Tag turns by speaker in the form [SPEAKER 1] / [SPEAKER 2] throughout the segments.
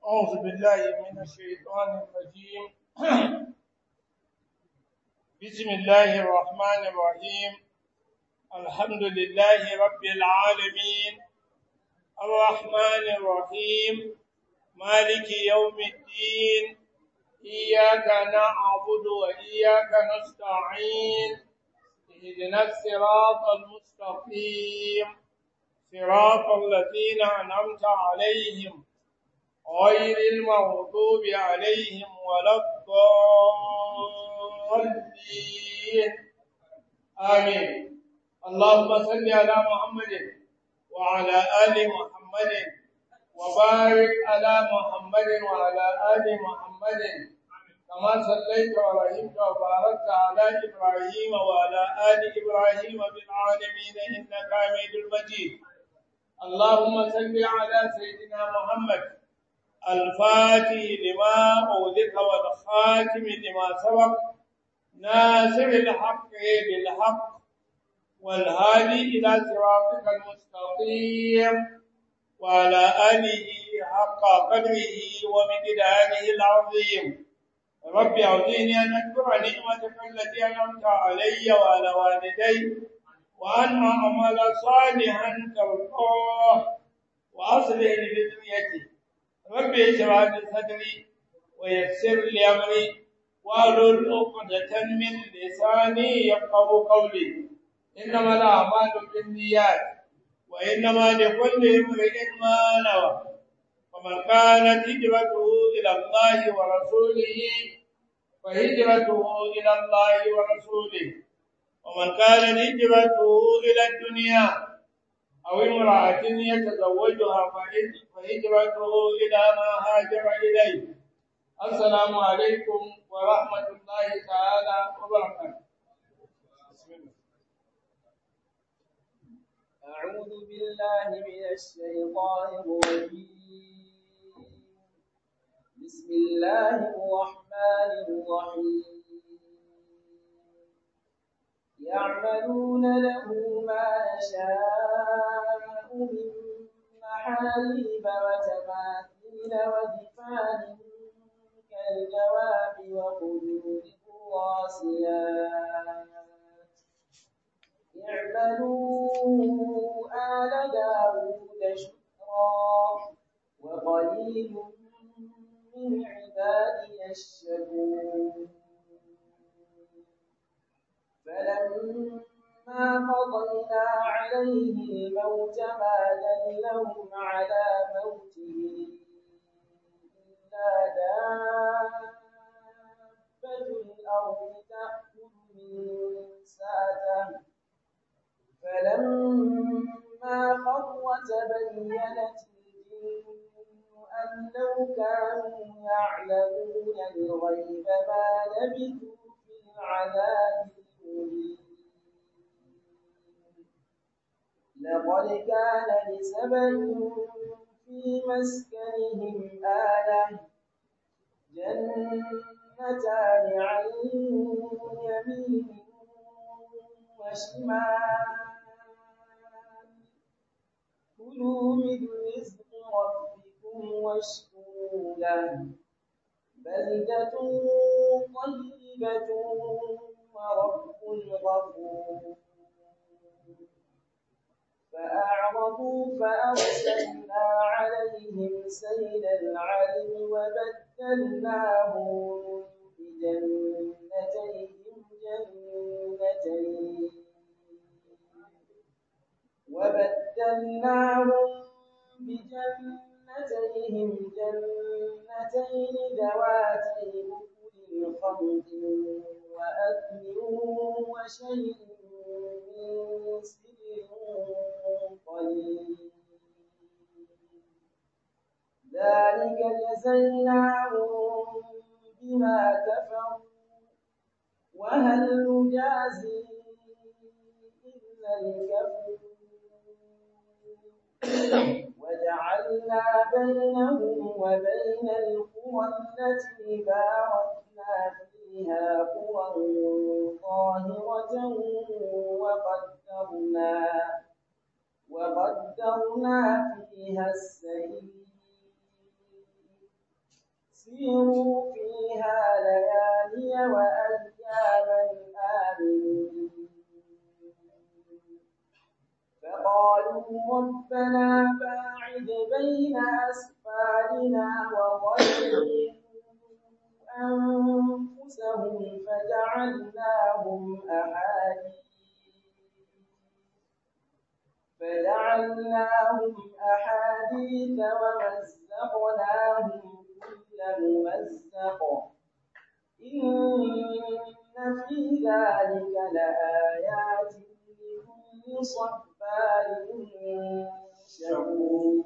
[SPEAKER 1] أعوذ بالله من الشيطان الرجيم بسم الله الرحمن الرحيم الحمد لله رب العالمين الرحمن الرحيم مالك يوم الدين إياك نعبد وإياك نستعين اهدنا الصراط المستقيم صراط الذين أنعمت عليهم غير المغضوب عليهم ولا الضالين آمين اللهم صل على محمد وعلى آل محمد وبارك على محمد وعلى آل محمد كما صليت ورحمت وباركت على إبراهيم وعلى آل إبراهيم بالعالمين إنك حميد مجيد اللهم صل على سيدنا محمد الفاتح لما أولك والخاتم لما سبق ناصر الحق بالحق والهادي إلى صراطك المستقيم وعلى آله حق قدره ومقداره العظيم رب أعطيني أن أذكر نعمتك التي أنعمت علي وعلى والدي وأن أعمل صالحا ترضاه وأصلح لي بذريتي رب اشرح لي صدري ويسر لي أمري واحلل عقدة من لساني يفقه قولي إنما الأعمال بالنيات وإنما لكل امرئ ما نوى ومن كانت هجرته إلى الله ورسوله فهجرته إلى الله ورسوله ومن كانت هجرته إلى الدنيا أو امرأة يتزوجها فهجرته إلى ما هاجر إليه السلام عليكم ورحمة الله تعالى وبركاته
[SPEAKER 2] أعوذ بالله من الشيطان الرجيم بسم الله الرحمن الرحيم يعملون له ما يشاء من محاريب وتماثيل ودفان كالجواب وقدور الراسيات اعملوا آل داود شكرا وقليل من عبادي الشكور فلما قضينا عليه الموت ما دلهم على موته إلا دابة الأرض تأكل من ساته فلما خر تبينت الجن أن لو كانوا يعلمون الغيب ما لبثوا في العذاب المهين لقد كان لسبع في مسكنهم آية جنتان عن يمين وشمال كلوا من رزق ربكم واشكروا له بلدة طيبة ورب غفور فأعرضوا فأرسلنا عليهم سيل العلم وبدلناهم بجنتيهم جنتين وبدلناهم بجنتيهم جنتين ذواتي أكل خمط وأثل وشيء من سدر قليل ذلك جزيناهم بما كفروا وهل نجازي إلا الكفور وجعلنا بينهم وبين القرى التي باركنا فيها قرى ظاهرة وقدرنا وقدرنا فيها السير سيروا فيها ليالي وأياما آمنين فقالوا ربنا باعد بين أسفارنا وظلموا أنفسهم فجعلناهم أحاديث فجعلناهم أحاديث ومزقناهم كل ممزق إن في ذلك لآيات لكل صبار شكور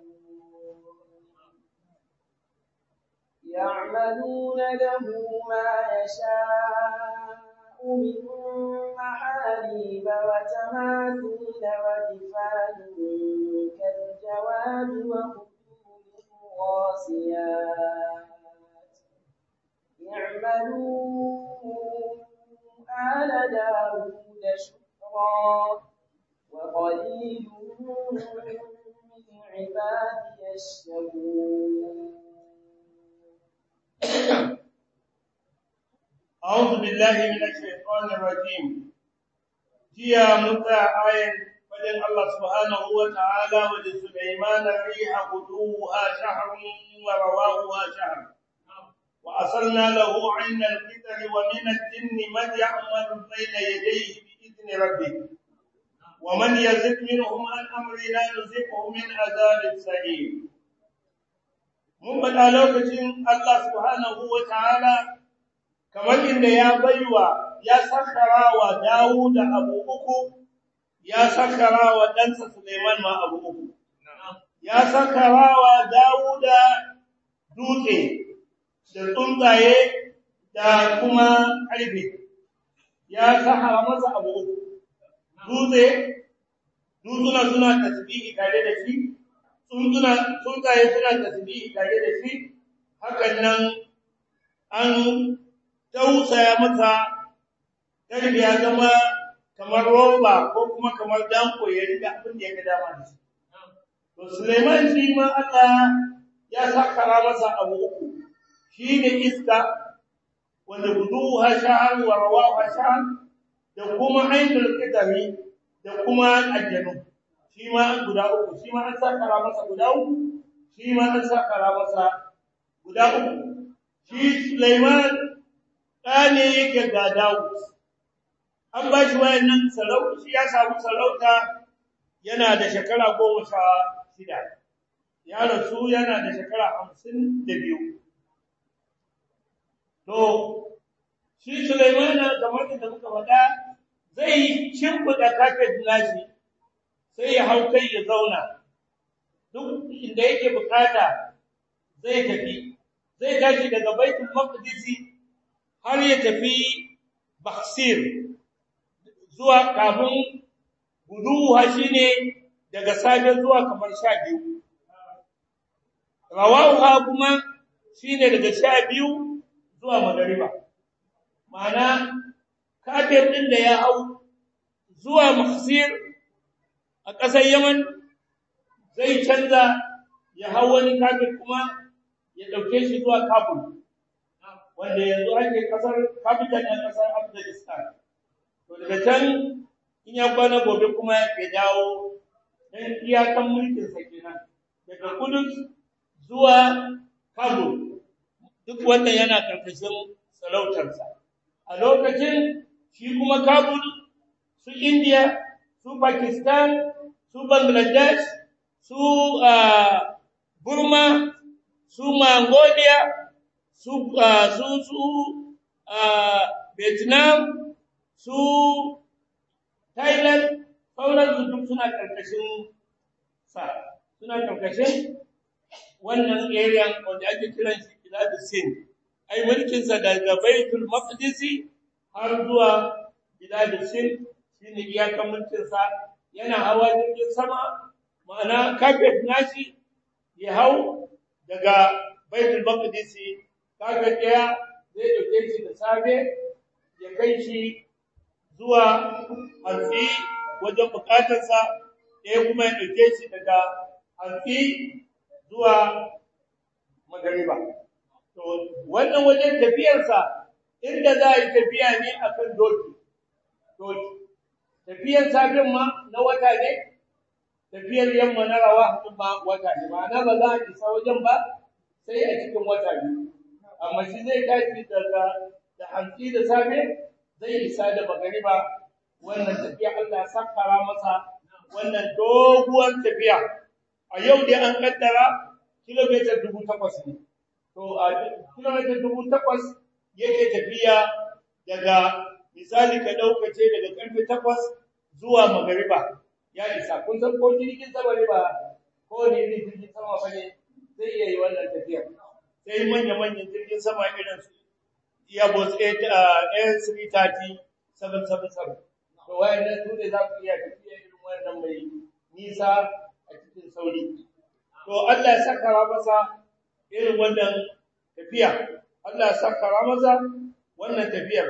[SPEAKER 2] يعملون له ما يشاء من محاريب وتماثيل وجفان كالجواب وقدور الراسيات اعملوا آل داود شكرا وقليل من عبادي الشكور
[SPEAKER 1] أعوذ بالله من الشيطان الرجيم جيا متى آية فجل الله سبحانه وتعالى ولسليمان الريح غدوها شهر ورواهها شهر وأصلنا له عين القدر ومن الجن من يعمل بين يديه بإذن ربه ومن يزد منهم عن أمرنا نزقه من عذاب السعير mun faɗa lokacin Allah subhanahu wa ta'ala kamar inda ya baiwa ya sakara wa Dawud abu uku ya sakara wa ɗansa Suleiman ma abu uku ya sakara wa Dawud dutse da tsuntsaye da kuma ƙarfe ya sakara masa abu uku dutse dutsuna suna tasbihi tare da shi tsuntsaye suna tasbihi tare da shi hakan nan an tausaya masa karfi ya zama kamar roba ko kuma kamar danko ya riga abin da ya ga dama da shi to Suleiman shi ma Allah ya sakara masa abu uku shi ne iska wanda guduha sha'ar wa rawaha sha'ar da kuma ainul qidami da kuma aljanu shi ma guda uku shi ma an sakara masa guda uku shi ma an sakara masa guda uku shi Sulaiman ɗane yake ga Dawud an ba shi wayannan sarauta shi ya samu sarauta yana da shekara goma sha shida ya rasu yana da shekara hamsin da biyu to shi Sulaiman kamar da muka faɗa zai shimfiɗa kafet nashi sai ya hau kai ya zauna duk inda yake bukata zai tafi zai tashi daga baitul maqdis har ya tafi baksir zuwa kafin guduwa shine daga safe zuwa kamar sha biyu rawaha kuma shine daga sha biyu zuwa magariba ma'ana kafin din da ya hau zuwa maksir a ƙasar Yaman zai canza ya hau wani kafin kuma ya ɗauke shi zuwa Kabul, wanda yanzu ake ƙasar capital na ƙasar Afghanistan. To daga can in ya kwana gobe kuma ya dawo don iyakan mulkinsa kenan daga Kudus zuwa Kabul. Duk wannan yana ƙarƙashin sarautarsa. A lokacin shi kuma Kabul su India, su Pakistan, su Bangladesh, su uh, Burma, su Mongolia, su uh, su su uh, Vietnam, su Thailand, sauran su duk suna karkashin sa, suna karkashin wannan area wanda ake kiran shi Bilad Sin. Ai mulkin sa daga Baitul Maqdis har zuwa Bilad Sin shine iyakan mulkin sa yana hawa jirgin sama ma'ana kafet nashi ya hau daga baitul maqdis kafet ɗaya zai dauke shi da safe ya kai shi zuwa hantsi wajen bukatarsa ɗaya kuma ya dauke shi daga hantsi zuwa magariba to wannan wajen tafiyarsa inda za a yi tafiya ne akan doki doki tafiyar safin ma na wata ne tafiyar yamma na rawa ma wata ne ma'ana ba za a isa wajen ba sai a cikin wata biyu amma shi zai tashi daga da hantsi da safe zai isa da magariba wannan tafiya Allah sakkara masa wannan doguwar tafiya a yau dai an kaddara kilomita dubu takwas ne to a kilomita dubu takwas yake tafiya daga misali ka ɗaukace daga ƙarfe takwas zuwa magariba ya isa kun san ko jirgin sama ne ba ko ne jirgin sama ba ne zai iya yi wannan tafiyar sai manya-manyan jirgin sama irin su Airbus A330 777 to wayannan su ne za ku iya tafiya irin wannan mai nisa a cikin sauri to Allah ya sakara masa irin wannan tafiya Allah ya sakara masa wannan tafiyar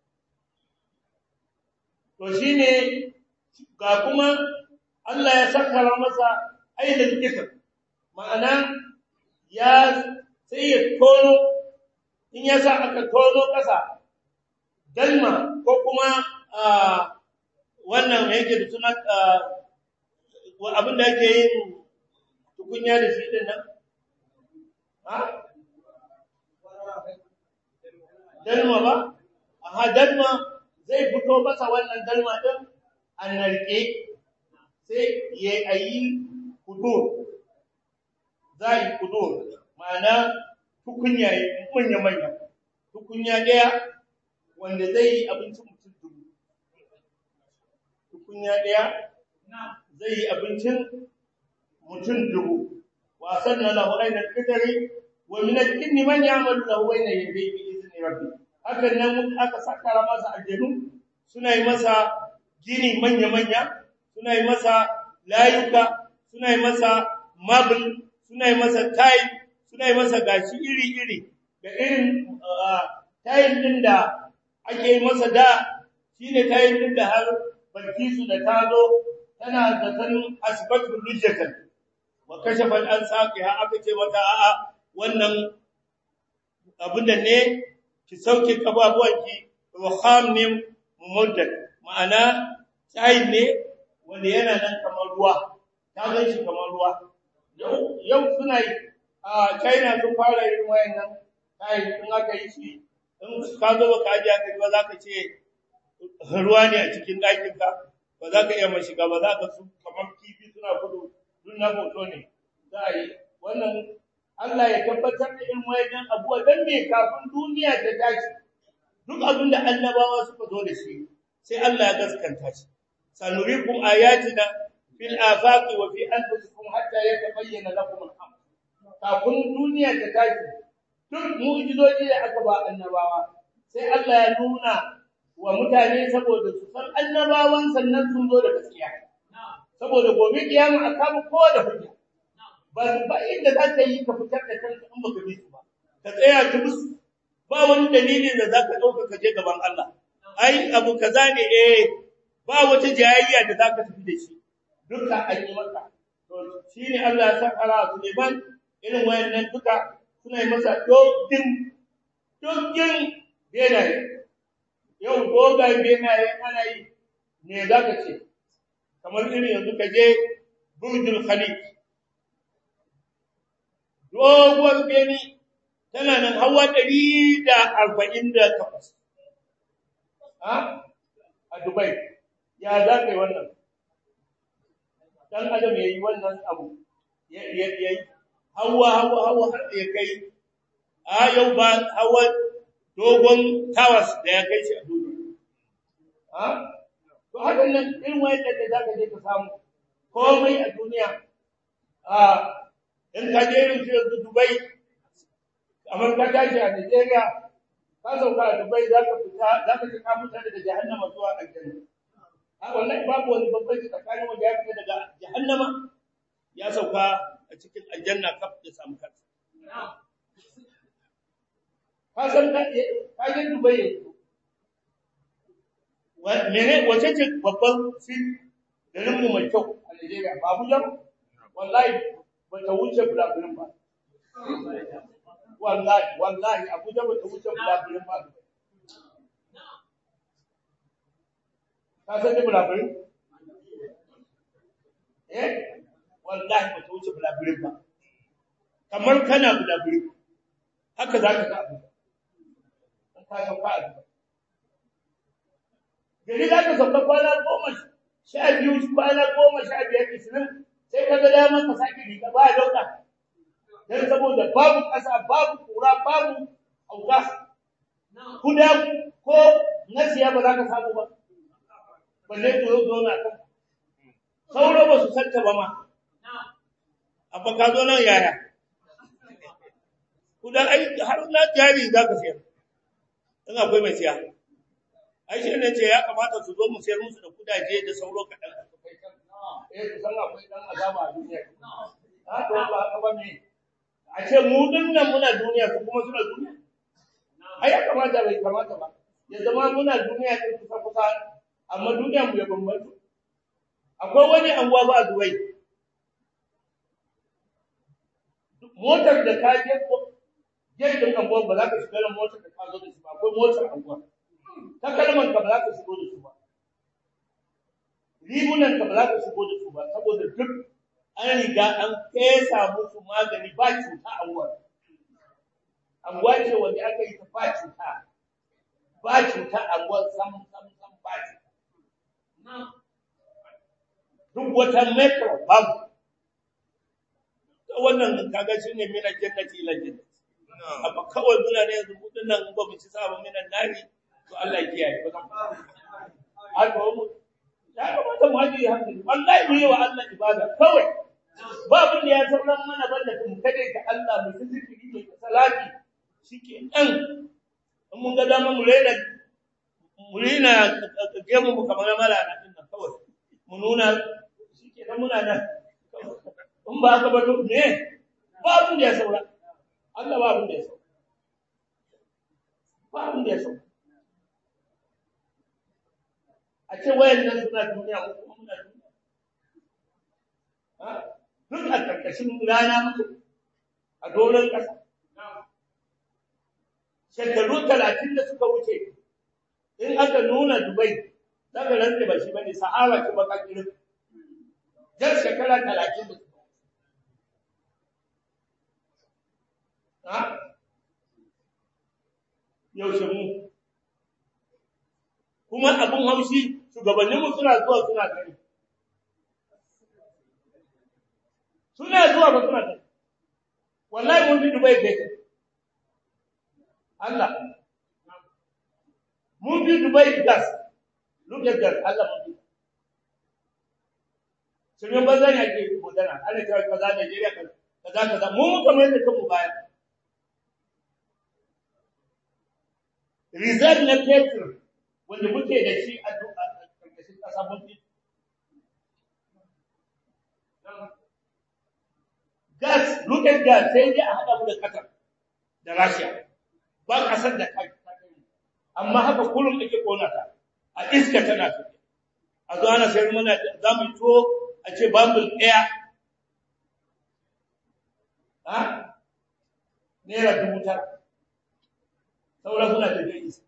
[SPEAKER 1] to shine ga kuma Allah ya sakara masa ainihin kitab ma'ana ya sai ya tono in ya sa aka tono ƙasa dalma ko kuma wannan yake da suna abin da ake yin tukunya da shi din nan ha dalma ba aha dalma zai fito masa wannan dalma din an narke sai ya yi kudur za yi kudur ma'ana tukunya manya manya tukunya daya wanda zai yi abincin mutum dubu tukunya daya zai yi abincin mutum dubu wa sanna lahu ayna al-qadri wa min al-jinni man ya'malu lahu bayna yadayhi bi izni rabbi hakan nan aka sakara masa aljanu suna yi masa gini manya manya suna yi masa layuka suna yi masa marble suna yi masa tile suna yi masa gashi iri iri da irin tile din da ake yi masa da shine tile din da har Balkisu da ta zo tana da sanin asibatul lujjatan wa kashafa an saqiha aka ce mata a'a wannan abin da ne ki sauke kababuwanki ruham ne mumaddad ma'ana tsayi ne wanda yana nan kamar ruwa ta gan shi kamar ruwa yau yau suna yi a China sun fara yin wayannan tsayi in aka yi shi in ka zo baka aje aka ba za ka ce ruwa ne a cikin ɗakinka ba za ka iya mai shiga ba za ka su kamar kifi suna gudu duk na hoto ne za a yi wannan Allah ya tabbatar da irin wayannan abuwa dan me kafin duniya ta tashi duk abin da annabawa suka zo da shi sai Allah ya gaskanta shi sanurikum ayatina fil afaqi wa fi anfusikum hatta yatabayyana lakum al-haq kafin duniya ta tashi duk mu'jizoji da aka ba annabawa sai Allah ya nuna wa mutane saboda su san annabawan sannan sun zo da gaskiya saboda gobe kiyama a kama kowa da hujja ba ba inda za ka yi ka fitar da kanka in baka bi su ba ka tsaya ki musu ba wani dalilin da zaka dauka ka je gaban Allah ai abu kaza ne eh ba wata jayayya da zaka tafi da shi duka an yi maka to shine Allah ya saka Suleiman irin wayannan duka suna yi masa dogin dogin benaye yau dogayen benaye ana yi ne za ka ce kamar irin yanzu ka je burjul khalid doguwar beni tana nan hawa ɗari da arba'in da takwas a dubai ya za ka yi wannan dan adam ya yi wannan abu ya yi hawa hawa hawa har ya kai a yau ba hawa dogon tawas da ya kai shi a duniya ha to hakan nan irin wayar da za ka je ka samu komai a duniya a in ka je irin yanzu Dubai kamar ka tashi a Nigeria ka sauka a Dubai za ka fita za ka ka fita daga jahannama zuwa aljanna a wallahi babu wani bambanci tsakanin wanda ya fita daga jahannama ya sauka a cikin aljanna kaf ya samu kansa ka san ka je Dubai yanzu mene wace ce babban fit garin mu mai kyau a Nigeria ba Abuja wallahi ba ta wuce bulabulin ba wallahi wallahi abuja ba ta wuce bulaburin ba ka san ni bulaburin eh wallahi ba ta wuce bulaburin ba kamar kana bulaburin haka za ka ga abu an ka sauka a duba gari za ka sauka kwana goma sha biyu kwana goma sha biyar ishirin sai ka ga damar ka sake riga ba ya dauka dan saboda babu ƙasa babu kura babu auka kuda ko nasiya ba za ka samu ba balle to yau zo na kan sauro ba su santa ba ma abba ka zo nan yaya kuda ai har na jari za ka sayar in akwai mai siya ai shi ne ce ya kamata su zo mu sayar musu da kudaje da sauro kaɗan eh su san akwai dan azaba a duniya ha to ba haka ba ne a ce mu dinnan muna duniya su kuma suna duniya ai ya kamata bai kamata ba ya zama muna duniya din kusa kusa amma duniya mu ya bambanta akwai wani anguwa ba a Dubai motar da ka je jirgin anguwa ba za ka shiga da motar da ka zo da shi ba akwai motar anguwa ta kalmar ka ba za ka shigo da su ba rigunan ka ba za ka shigo da su ba saboda duk an riga an fesa musu magani ba cuta a wurin anguwa ce wanda aka yi ta ba cuta ba cuta a wurin sam sam sam ba cuta duk wata metro babu wannan kaga shi ne mina jannati ila jannati amma kawai muna ne yanzu kudin nan ba mu ci sabon minan nari to Allah ya kiyaye ba zan haka mu ya kamata mu haje hankali wallahi mu yi wa Allah ibada kawai ba abin da ya sauran mana banda mu kade ka Allah mu yi zikiri mu salati shike dan in mun ga dama mu rena mu rena gemu mu kamar mala na din nan kawai mu nuna shike dan muna nan in ba haka ba to me ba abin da ya saura Allah ba abin da ya saura ba abin da ya saura a ce wayannan suna duniya ko kuma muna duniya duk a ƙarƙashin rana muke a doron ƙasa shekaru talatin da suka wuce in aka nuna dubai za ka rantse ba shi ba ne sahara ce baka kirin jar shekara talatin da suka wuce yaushe mu kuma abin haushi shugabanninmu suna zuwa suna gani suna zuwa ba suna gani wallahi mun bi dubai kai Allah mun bi dubai gas look at that Allah mun bi sun banza ne ake magana ana cewa kaza Najeriya kaza kaza mu muka mai da kanmu baya result na petrol wanda muke da shi a ƙarƙashin ƙasa mun fi gas look at gas sai dai a haɗa mu da Qatar da Russia ba ƙasar da kai amma haka kullum ake kona ta a iska tana tafiya a zo ana sayar mana za mu to a ce bambul ɗaya ha naira dubu tara sauran suna tafiya iska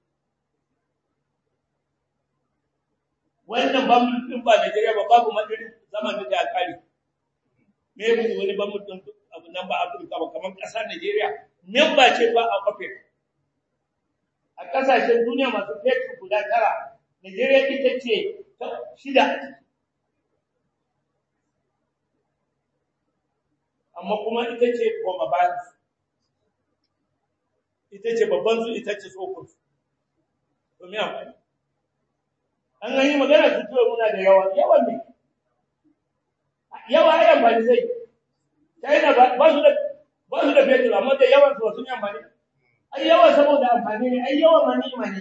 [SPEAKER 1] wannan bambul ɗin ba Najeriya ba babu madirin zaman da ya kare me yake wani bambul ɗin abu nan ba Afirka ba kamar ƙasar Najeriya memba ce ba a OPEC a ƙasashen duniya masu fetur guda tara Najeriya ita ce ta shida amma kuma ita ce koma bayan ita ce babban su ita ce tsokon su to me amfani an gani magana su tuwa muna da yawa yawan ne yawa ai amfani zai China ba su da ba su da fetur amma da yawan su sun yi amfani ai yawa saboda amfani ne ai yawan mani imani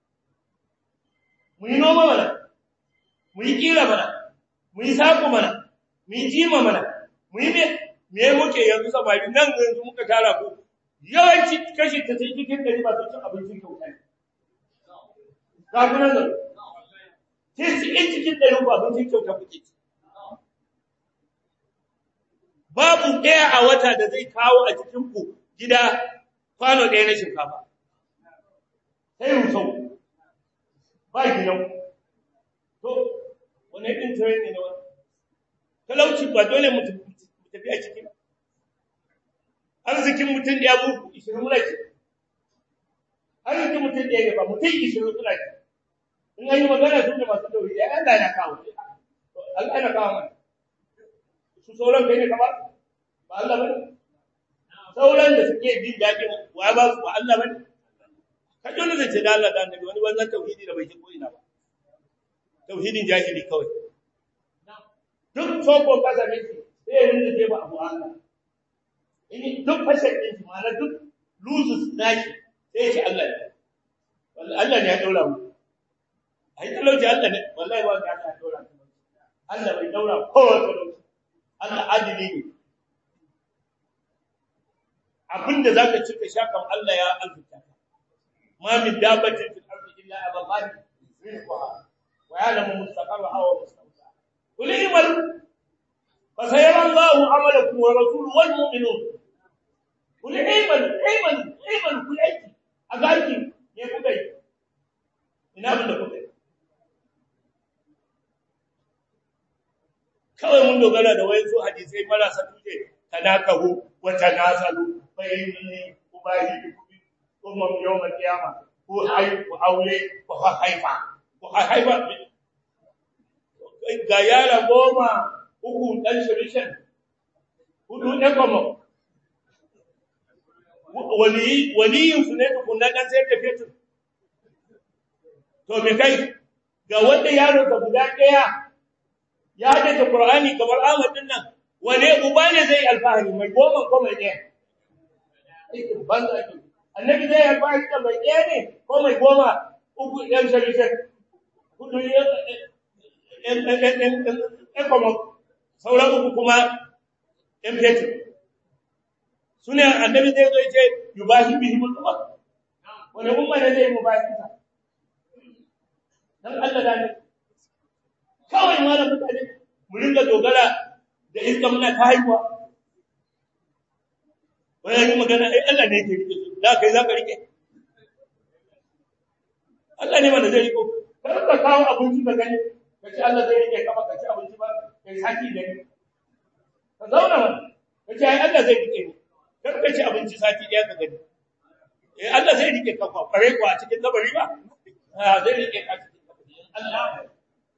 [SPEAKER 1] mu yi noma mana mu yi kira mana mu yi sako mana mu yi jima mana mu yi me me muke yanzu samari nan yanzu muka tara ku yawanci kashi ta sai cikin dari ba su cin abincin kyauta ne ga ku nan zan sai su in cikin dari ba abincin kyauta kuke ci babu ɗaya a wata da zai kawo a cikin ku gida kwano ɗaya na shinkafa sai rusau ba gidan to wani ɗin tsaye ne na wani talauci ba dole mu tafi a cikin arzikin mutum ɗaya buku ishirin muna ce arzikin mutum ɗaya ne ba mutum ishirin suna ce in an yi magana sun da masu dauri ya Allah na kawo Allah na kawo mana su sauran kai ne kamar ba Allah ba ne sauran da suke jin daɗin wa ba su ba Allah ba ne ka dole da ce da Allah da annabi wani wannan tauhidi da bai ji ko ina ba tauhidin jahili kawai duk soko kasa miki sai ya rinda je ba abu Allah in duk fashe din shi ma'ana duk lusus naki sai ya ce Allah ne wallahi Allah ne ya daura mu ai talauci Allah ne wallahi ba ka Allah ya daura mu Allah bai daura kowa talauci Allah adili ne abinda zaka cika shakan Allah ya alfuta ma min dabatin fil ardi illa ala Allah rizquha wa ya'lamu mustaqarraha wa mustawdaha qul imal fa sayara Allahu amalakum wa rasuluhu wal mu'minun qul imal imal imal kul aiki agaki ne kuka yi ina abin da kuka yi kawai mun dogara da wayansu hadisai marasa tuje tanakahu wa tanasalu bayyini ubahi kuma yawmal qiyama ko ai ko aure ko haifa ko haifa ga yara goma uku dan shirishan hudu ne kuma wali waliyin su ne kun dan sai ka fetu to me kai ga wanda yaro ka guda daya ya da Qur'ani kamar Ahmad din nan wane uba ne zai alfahari mai goma ko mai daya banza ki annabi zai alfahari da mai daya ne ko mai goma uku yan shari'a hudu yan yan kuma sauran uku kuma yan fetu sune annabi zai zo ce yubahi bihi mutlaq wani umma ne zai mubahi ta dan Allah da ne kawai ma da mutane mu ringa dogara da iska muna ta haihuwa wani yi magana ai Allah ne yake rike su da kai za ka rike Allah ne wanda zai riko kar ka kawo abinci ka gani ka ce Allah zai rike kama ka ci abinci ba kai sati gani ka zauna mana ka ce ai Allah zai rike ni kar ka ci abinci sati ɗaya ka gani eh Allah zai rike ka kwa kware kwa a cikin kabari ba ah zai rike ka cikin kabari Allah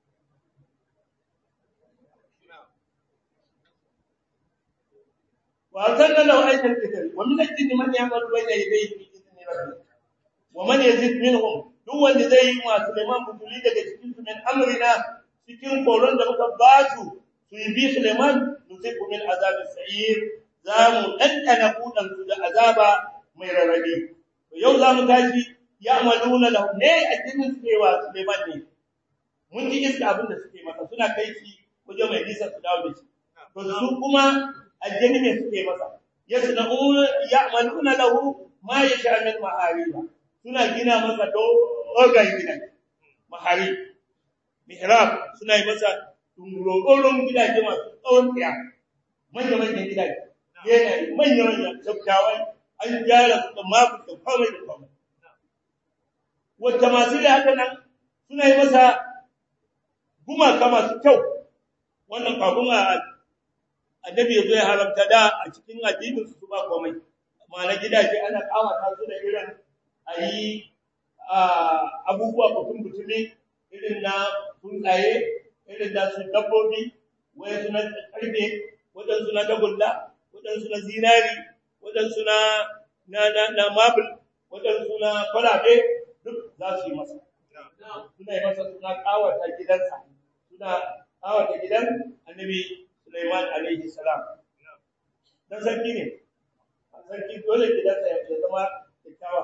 [SPEAKER 1] وأرسلنا له أيضا الكتاب ومن الجن من يعمل بين يديه بإذن ربه ومن يزيد منهم duk wanda zai yi wa Suleiman butuli daga cikin su min amrina cikin koron da muka ba su su yi bi Suleiman nusiku min azabin sa'ir za mu ɗanɗana kuɗan su da azaba mai rarrabe to yau za mu tashi ya amaluna lahu ne a cikin su wa Suleiman ne mun ji iska abin da suke masa suna kai shi wajen mai nisa su dawo da shi to su kuma aljani ne suke masa yasna'una ya'maluna lahu ma yasha min ma'ariba suna gina masa dogon gida mahari mihrab suna yi masa tungurorin gidaje masu tsawon tsaya manya manyan gidaje yana yi manya manyan tsaftawa an gyara su da mafi da kwamai da kwamai wata masu da haka nan suna yi masa gumaka masu kyau wannan kafin a annabi ya zo ya haramta da a cikin addinin su ba komai amma na gidaje ana kawata su da irin ayi abubuwa batun butumi irin na tsuntsaye irin da su dabbobi wai su na karfe waɗansu na dagulla waɗansu na zinari waɗansu na na na na mabul waɗansu na kwalabe duk za su yi masa suna yi masa suna kawata gidansa suna kawata gidan annabi Sulaiman alaihi salam. Dan sarki ne. Sarki dole gidansa ya zama kyakkyawa.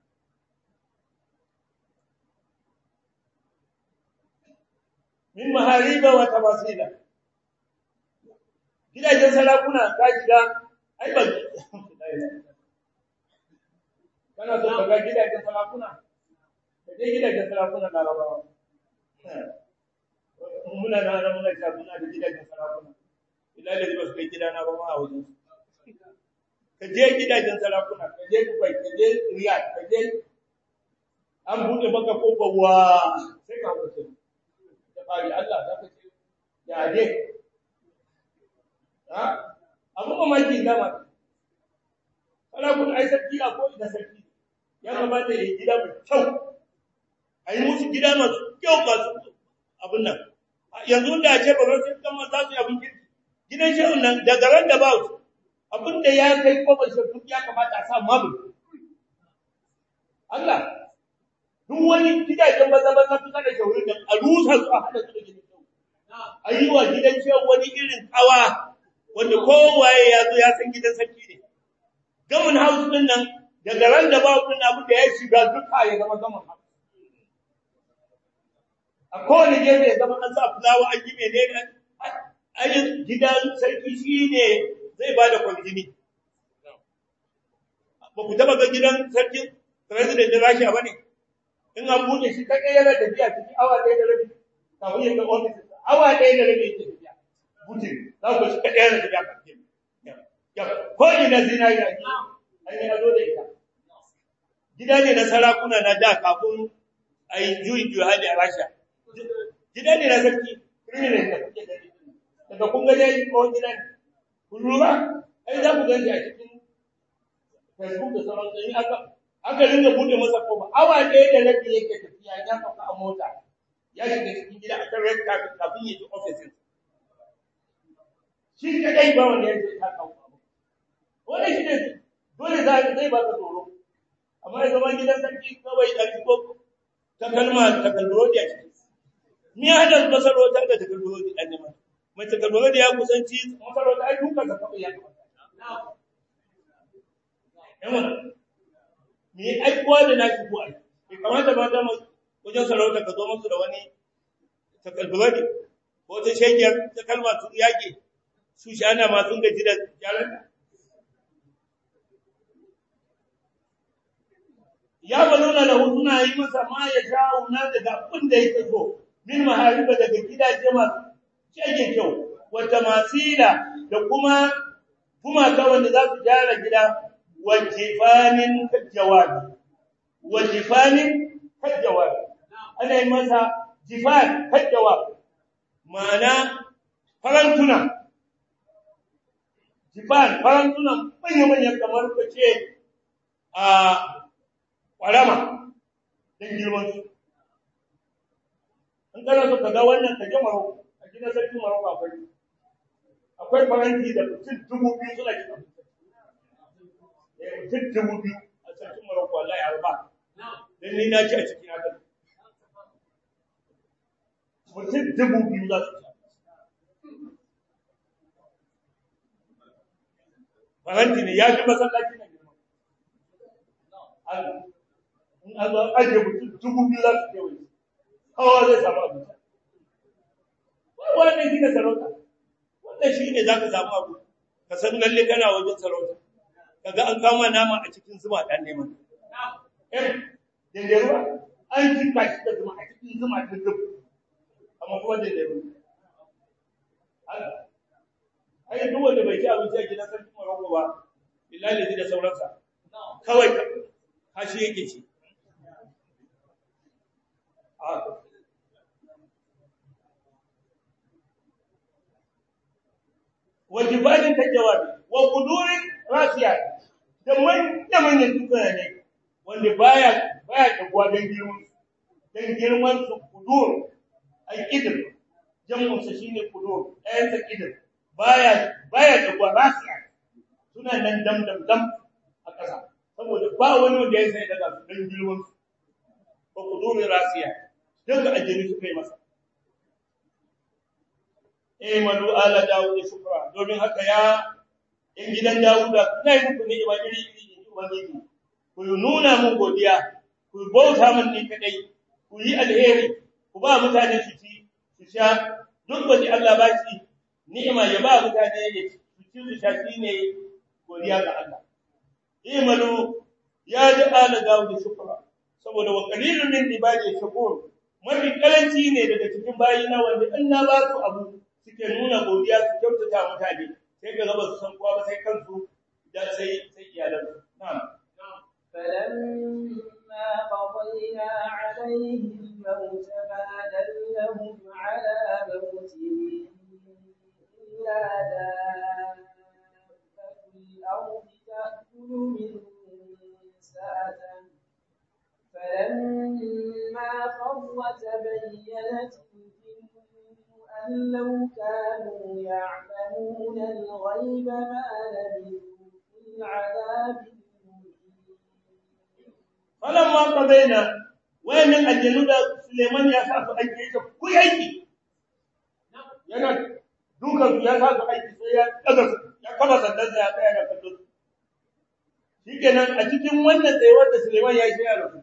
[SPEAKER 1] Min mahariba wa tamasila. Gidajen sarakuna ka shiga ai ba Kana so ka ga gidajen sarakuna? Ka je gidajen sarakuna na rabawa. Muna na muna ta muna da gidajen sarakuna. ila da ba su kai gidana ba ma a wajen ka je gidajen sarakuna ka je dubai ka je riyadh ka je an buɗe maka kofar wa sai ka wuce da bari Allah za ka ce ya je ha abu mamaki dama sarakuna ai sarki a ko ina sarki ya kamata ya yi gida mai kyau a yi musu gida masu kyau masu abin nan yanzu da ce ba sai kama za su yi abin kirki gidan shehun nan daga ran da ba su abin da ya kai kofar shehun ya kamata a sa mabu Allah duk wani gidajen maza maza kusa da shehun nan a rusa su a hada su da gidan shehun a yi wa gidan shehun wani irin kawa wanda kowaye ya zo ya san gidan sarki ne gamin house din nan daga ran da ba din abin da ya shiga duka ya zama gamin house a kowane gefe ya zama an sa fulawa an yi menene ayin gidan sarki shine zai ba da kwanjini ba ku taba ga gidan sarki president da Rasha bane in an bude shi kai yana tafiya ciki awa ɗaya da rabi kafin ya ga office awa ɗaya da rabi yake tafiya butin za ku shi kai yana tafiya kafin ya ko ina zinari a gida an yi ado da ita gida ne na sarakuna na da kafin a yi juyin juyi hali a Rasha gida ne na sarki criminal da kuke gani daga kun ga dai ko gida ne kun lura ai za ku gani a cikin Facebook da sauran sai aka aka ringa bude masa kofa awa ɗaya da rabi yake tafiya ya sauka a mota ya shiga cikin gida a red carpet kafin ya ji offices shi kadai ba wanda ya ta kawo abu wannan shi ne dole za zai ba ka tsoro amma ya zama gidan sarki kawai da ko ta kalma ta kalmodi a ciki ni hada masarautar da ta kalmodi an nema mai ta kalmodi ya kusanci masarauta ai duka ka kawai ya kamata yawa me aikuwa da naki ko ai bai kamata ba da wajen sarauta ka zo musu da wani ta kalmodi ko ta shegiyar ta kalma su yake su shana ma sun gaji da jaran ya baluna da suna yi masa ma ya sha'u na daga abin da yake so min mahariba daga gidaje masu shege kyau wata masila da kuma kuma ta wanda za su gyara gida wajifanin jawabi wajifanin jawabi ana yi masa jifan jawabi ma'ana farantuna jifan farantuna manya-manya kamar ka ce a ƙwarama don girmansu. In kana so ka ga wannan ka je Maroko, a gidan sarki Maroko akwai. Akwai faranti da mutum dubu biyu suna gina Eh mutum dubu biyu a sarkin Maroko Allah ya rufa. Don ni na ci a cikin haka. Mutum dubu biyu za su ci. Faranti ne ya fi masallaci na girma. Allah. in an zo ajiye mutum dubu biyu za su kewaye kowa zai samu abinci wannan shi ne sarauta wannan shi ne za ka samu abu ka san lalle kana wajen sarauta kaga an kama nama a cikin zuma ɗan neman eh dandaruwa an jika shi da zuma a cikin zuma ɗin duk amma kuma dandaruwa ai duk wanda bai ci abinci a gidan sarki Morocco ba billahi da sauransa kawai kashi yake ci wajibanin ta jawabi wa kudurin rasiya da manya manyan dukkan ne wanda baya baya tabuwa don girman don girman su kudur ai kidir jamun sa shine kudur ɗayan sa kidir baya baya tabuwa rasiya suna nan dam dam dam a ƙasa saboda ba wani wanda ya sai daga don girman su wa kudurin rasiya duka ajiri suka yi masa eh malu ala dawud shukra domin haka ya in gidan dawuda ina yi muku ni'ima iri iri in ubangiji ku nuna mun godiya ku bauta mun ni kadai ku yi alheri ku ba mutane su ci su sha duk wani Allah ba shi ni'ima ya ba mutane ya ci su ci su sha shine godiya ga Allah eh malu ya da ala dawud shukra saboda wa qalilun min ibadi shakur mafi kalanci ne daga cikin bayina wanda in na ba su abu suke nuna godiya su kyautata mutane sai ga gaba su san kowa ba sai kansu da sai
[SPEAKER 2] لو كانوا يعلمون الغيب ما لبثوا في العذاب المهين
[SPEAKER 1] falamma qadaina wayannan aljanu da Suleiman ya sa su aiki yake ku yi aiki yana dukan su ya sa su aiki sai ya daga su ya kama sandan sa ya tsaya da kallon su shikenan a cikin wannan tsayuwar da Suleiman ya yi sai ya rasu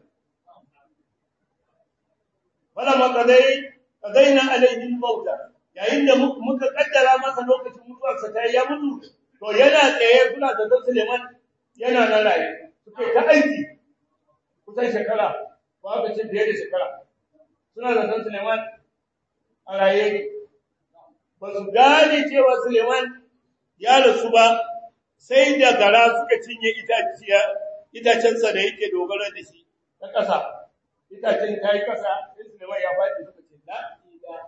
[SPEAKER 1] falamma qadai qadaina alaihi al-mauta yayin da muka kaddara masa lokacin mutuwarsa ta ya mutu to yana tsaye suna da Suleiman yana nan raye suke ta aiki kusan shekara ko aka ce fiye da shekara suna da san Suleiman a raye ba su gane cewa Suleiman ya rasu ba sai da gara suka cinye itaciya itacensa da yake dogara da shi ta ƙasa itacen ta yi ƙasa sai Suleiman ya faɗi suka ce la ilaha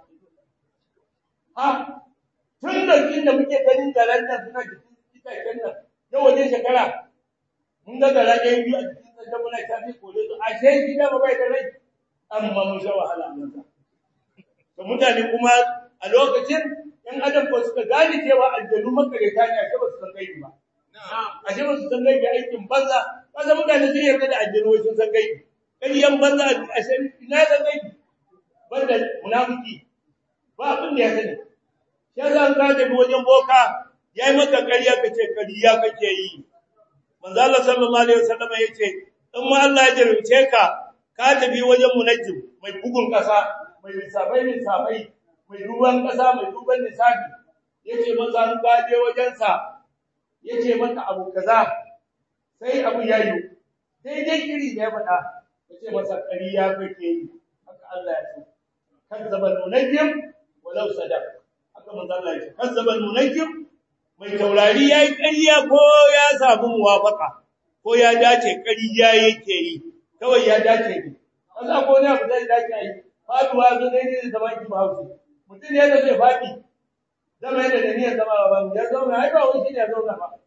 [SPEAKER 1] ha tun da inda muke ganin garan nan suna jikin itacen nan yau wajen shekara mun ga gara ɗaya biyu a jikin da muna tafi kore su a sai gida ba bai da rai amma mun sha wahala mun sa to mutane kuma a lokacin ɗan adam ko suka gane cewa aljanu makareta ne a ba su san gaibi ba a ba su san gaibi aikin banza kasa mutane sun yarda da aljanu wai sun san gaibi ƙaryan banza a sai ina san gaibi banda munafiki ba abin da ya sani shi yasa an ka tafi wajen boka yayi maka ƙarya kace ƙarya kake yi manzo Allah sallallahu alaihi wasallam yace in ma Allah ya jarumce ka ka tafi wajen munajjim mai bugun kasa mai lissafai lissafai mai duban kasa mai duban lissafi yace maza an ka je wajen sa yace maka abu kaza sai abu yayi sai dai kiri da ya faɗa yace masa ƙarya kake yi haka Allah ya ce kazzaba munajjim walau sadaq haka manzo Allah ya ce kazzaba munajjim mai taurari ya yi ƙarya ko ya samu muwafaka ko ya dace ƙarya yake yi kawai ya dace ne kasa ko ne abu zai dace yi faduwa zo dai ne zama ki ba hausa mutum ne da zai faɗi zama yadda da niyyar zama ba ya zauna ai ba wani shi ne ya zauna ba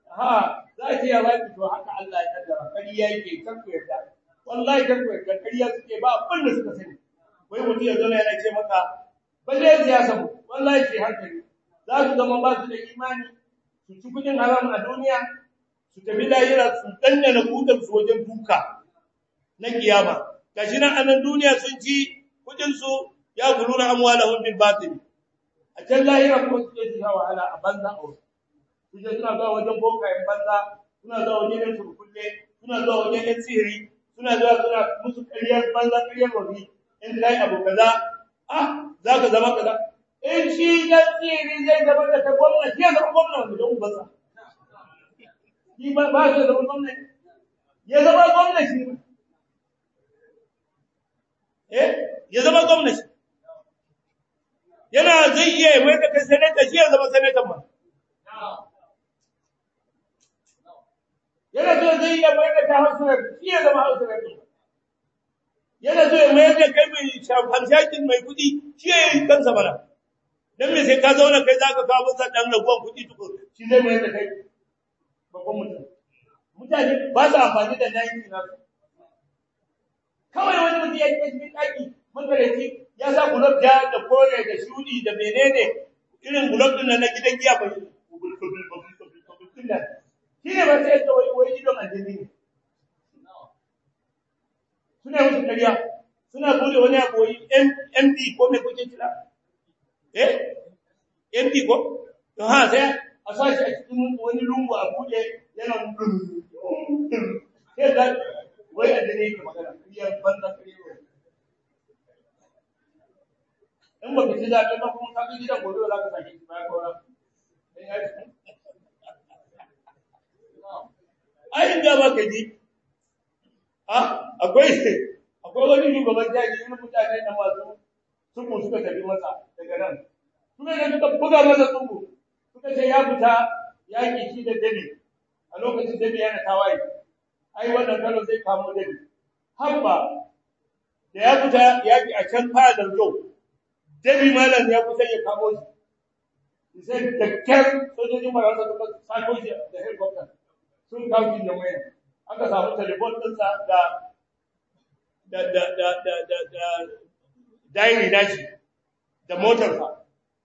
[SPEAKER 1] ha za ki ya faɗi to haka Allah ya kaddara ƙarya yake kan ku yarda wallahi kan ku yarda ƙarya suke ba abin da suka sani wai mutum ya zauna yana ce maka balle siyasa mu wallahi ke hankali za su zama ba su da imani su ci kudin haram a duniya su tafi lahira su dandana kudin su wajen duka na kiyama gashi nan anan duniya sun ci kudin su ya guluna amwalahum bil batil a can lahira kuma su je wahala a banza a wasu su je suna zuwa wajen bokayen banza suna zuwa wajen yan turkulle suna zuwa wajen yan sihiri suna zuwa suna musu ƙaryar banza ƙaryar wabi in kai abu kaza ah za ka zama kaza in shi dan tsiri zai zama da ta gwamnati ya zama gwamnati don ubansa shi ba ba shi zama gwamnati ya zama gwamnati eh ya zama gwamnati yana zai iya mai da kai sanata shi ya zama sanatan ma yana so zai iya mai da ta hausa shi ya zama hausa yana so ya mai da kai mai hamshakin mai kudi shi ya yi kansa mana dan me sai ka zauna kai zaka kawo masa dan raguwan kuɗi tukur shi zai mai da kai babban mutum mutane ba su amfani da nayi na kawai wani mutum ya ce cikin daki makareci ya sa gulab ja da kore da shudi da menene irin gulab din na gidan giya ba shi ne ba sai ya wai wai idon aljini ne suna musu ƙarya suna bude wani abu wai MD ko me kuke kira eh MD ko to ha sai a sashi a cikin wani lungu a bude yana sai da wai a dane ke magana kiyar banza kiyar in ba ka ci zaɓe ba kuma ka ga gidan gobe za ka sake shi bayan gora ai ga ba ka ji a akwai akwai wani shugaban jaji wani mutane na masu suku suka tafi masa daga nan suka je suka buga masa tsungu suka ce ya fita yaƙi shi da dabi a lokacin dabi yana tawaye ai wannan kano zai kamo dabi habba da ya fita yaƙi a can fadar yau dabi malam ya kusa ya kamo shi sai da kyar sojojin marasa suka sako shi da helicopter sun kawo shi da waya aka samu telefon ɗinsa da da da da da da da diary nashi da motarsa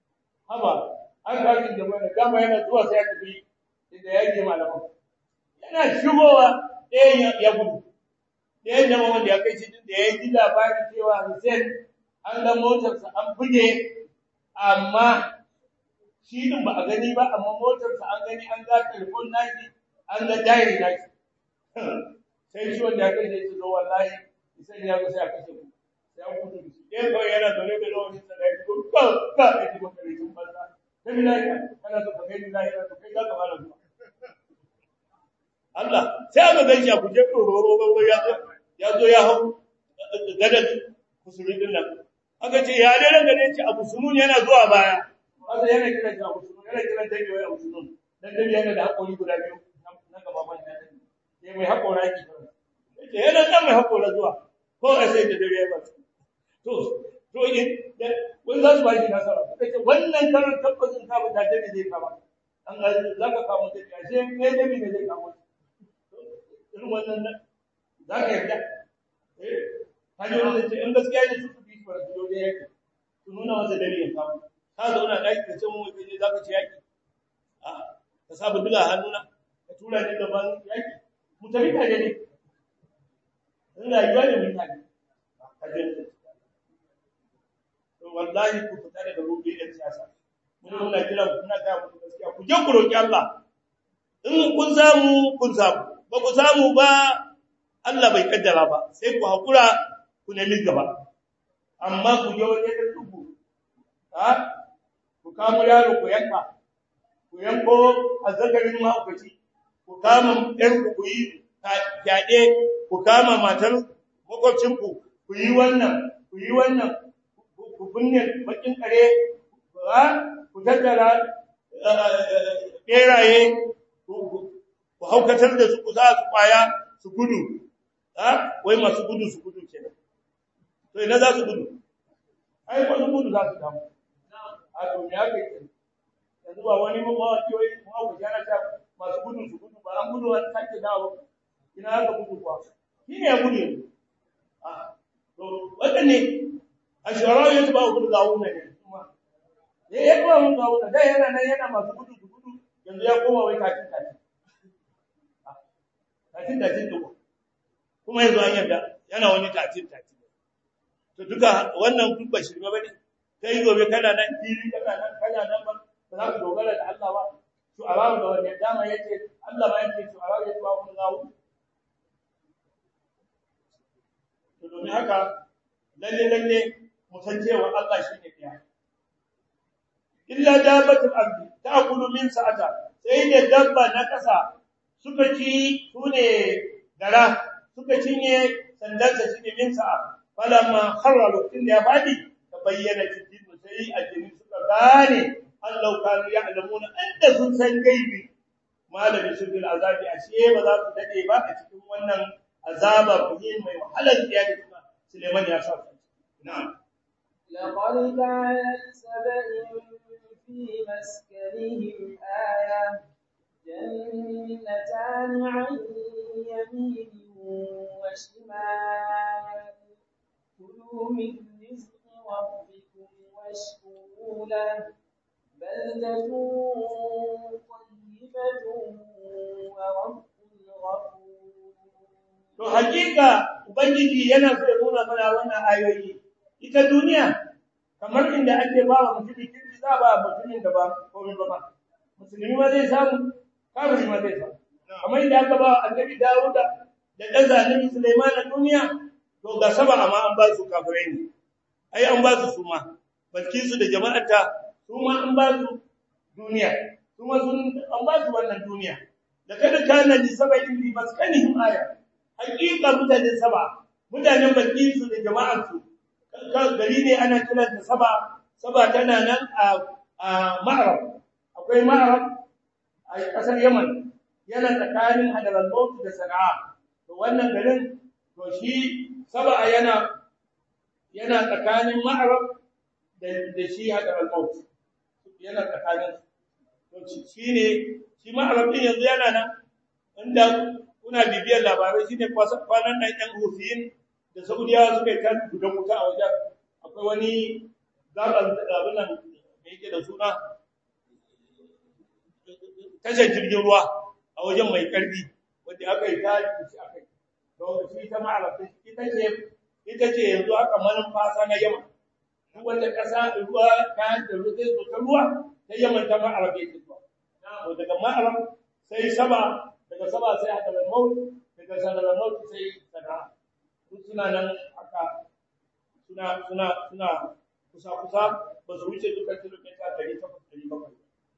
[SPEAKER 1] haba an kaji da mana gama yana zuwa sai ya tafi da ya je malaman yana shigowa ɗayan ya gudu ɗayan da wanda ya kai shi da ya ji labarin cewa Hussein an ga motarsa an buge amma shi din ba a gani ba amma motarsa an gani an ga telefon nashi an ga diary nashi sai shi wanda ya kai shi zo wallahi Hussein ya zo sai a kashe ku sai an gudu shi ɗayan kawai yana zaune da rawanin sa da ya ko ka ka ya ji maka rikin banza sai bi lafiya kana so ka kai ni lafiya to kai za ka fara zuwa Allah sai aka gan shi a guje roro ya zo ya zo ya hau gadar kusuri din nan aka ce ya dare da ne ce abu sunun yana zuwa baya aka yana kiran shi abu sunun yana kiran dabi wai abu sunun dan dabi yana da hakori guda biyu na gaba ban da dabi sai mai hakora ki ce yana dan mai hakora zuwa ko a sai da dabi ya ba to to in wani za su ba shi nasara suka ce wannan karin tabbacin ka da dabi zai kama an za ka kama dabi ashe ne dabi ne zai kama irin wannan za ka yarda eh hanyoyin da ce in gaskiya ne su su bi fara su da yake su nuna masa dare ya kawo ka zauna ɗaki ka ce mu kai ne za ka ci yaki a ka saba duga hannuna ka tura ni gaban yaki mu tafi tare ne in rayuwa ne mun tare ka je to wallahi ku fita daga rubi da siyasa mun muna kira ku muna ga muku gaskiya ku je ku roki Allah in kun samu kun samu ba ku samu ba Allah bai kaddara ba sai ku hakura ku nemi gaba amma ku je waje da tuku ha ku kamo yaro ku yanka ku yanko azzakarin mahaukaci ku kama ɗan ku ku yi fyaɗe ku kama matar makwabcinku ku yi wannan ku yi wannan ku binne bakin kare ha ku tattara ɓeraye ku haukatar da su ku za su kwaya su gudu ha wai masu gudu su gudu kenan to ina za su gudu ai ko su gudu za su damu a to me aka yi yanzu ba wani mun ba ki wai mu ku jana ta masu gudu su gudu ba an gudu an take dawo ina aka gudu kwa shi ne ya gudu a to wanda ne a shawara yanzu ba gudu gawo ne kuma eh ya kuma mun gawo da yana nan yana masu gudu su gudu yanzu ya koma wai katin katin tatin tatin duka kuma yanzu an yarda yana wani tatin tatin to duka wannan duk ba shirme bane kai gobe kana nan fili kana nan kana nan ba ba za ka dogara da Allah ba to arabu da wannan dama yace Allah ba yake to arabu yace ba kun zawo to domin haka lalle lalle mu san cewa Allah shine ɗaya illa dabbatul ardi ta'kulu min sa'ata sai da dabba na kasa suka ci sune gara suka cinye sandansa shi ne min sa'a falamma kharra lokacin da ya fadi ta bayyana cikin sai ajini suka gane Allah kanu ya'lamuna inda sun san gaibi malami su bil azabi ashe ba za su dade ba a cikin wannan azaba muhim mai wahalar tsiya da kuma Suleiman ya sa na'am
[SPEAKER 2] لقد كان لسبأ في مسكنهم آية جنتان عن يمين وشمال كلوا من رزق ربكم واشكروا له بلدة طيبة ورب غفور
[SPEAKER 1] To hakika Ubangiji yana so ya nuna mana wannan ayoyi. Ita duniya kamar inda ake ba wa mutumin kirki za ba mutumin da ba komai ba. Musulmi ma zai samu, kafiri ma zai samu. Kamar inda aka ba wa Annabi Dawuda da ɗan zanen Sulaiman a duniya, to ga saba amma an ba su kafirai ne. Ai an ba su su ma. Balkisu da jama'arta su ma an ba su duniya. Su ma sun an ba su wannan duniya. Da kada kana li saba'in bi maskanihim aya. hakika mutanen saba mutanen balkisu da jama'arsu gari ne ana kiran da saba saba tana nan a a ma'arab akwai ma'arab a kasar yaman yana tsakanin hadramaut da sana'a to wannan garin to shi saba yana yana tsakanin ma'arab da da shi hadramaut yana tsakanin to shi ne shi ma'arab din yanzu yana nan inda kuna bibiyar labarai shine kwanan nan yan Hussein da Saudiya suka kan gudan wuta a wajen akwai wani zaban abin nan me yake da suna tashar jirgin ruwa a wajen mai karfi wanda aka yi ta shi aka yi to shi ta ma'arafin ita ce ita ce yanzu aka manin fasa na yamma duk wanda kasa ruwa kayan da ruwa zai zo ta ruwa ta yamma ta ma'arafin ta zuwa to daga ma'araf sai sama daga sama sai hadarar maut daga hadarar maut sai sana'a suna nan aka suna suna suna kusa kusa ba su wuce duka kilomita 800 700